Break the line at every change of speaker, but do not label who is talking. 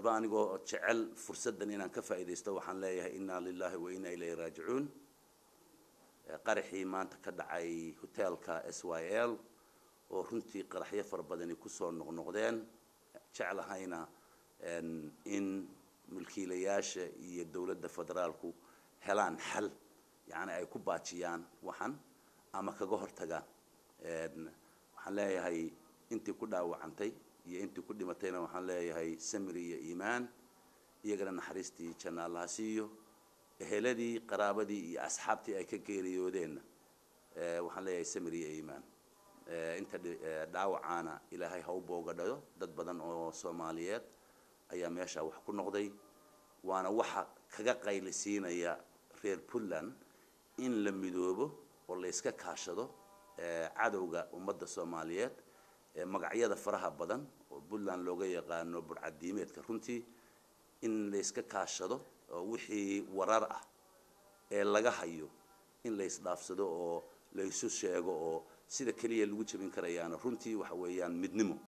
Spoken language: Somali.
haddaba anigoo jecel fursaddan inaan ka faa'iidaysto waxaan leeyahay inna lilahi wa inna ilayhi raajicuun qaraxii maanta ka dhacay hoteelka s y l oo runtii qaraxyo fara badani kusoo noqnoqdeen jeclahayna in mulkiilayaasha iyo dowladda federaalku helaan xal yacni ay ku baajiyaan waxan ama kaga hortagaan waxaan leeyahay intii ku dhaawacantay iyo intii ku dhimatayna waxaan leeyahay samiri iyo iimaan iyagana naxariistii janna allaha siiyo eheladii qaraabadii iyo asxaabtii ay ka geeriyoodeenna waxaan leeyahay samiri iyo iimaan inta dhaawacaana ilaahay ha u boogadhayo dad badan oo soomaaliyeed ayaa meesha wax ku noqday waana waxa kaga qaylisiinaya reer puntland in la midoobo oo la iska kaashado cadowga ummadda soomaaliyeed magacyada faraha badan oo puntland looga yaqaano burcadiimeedka runtii in la iska kaashado oo wixii warar ah ee laga hayo in la isdhaafsado oo la isu sheego oo sida keliya lagu jebin karayaana runtii waxa weeyaan midnimo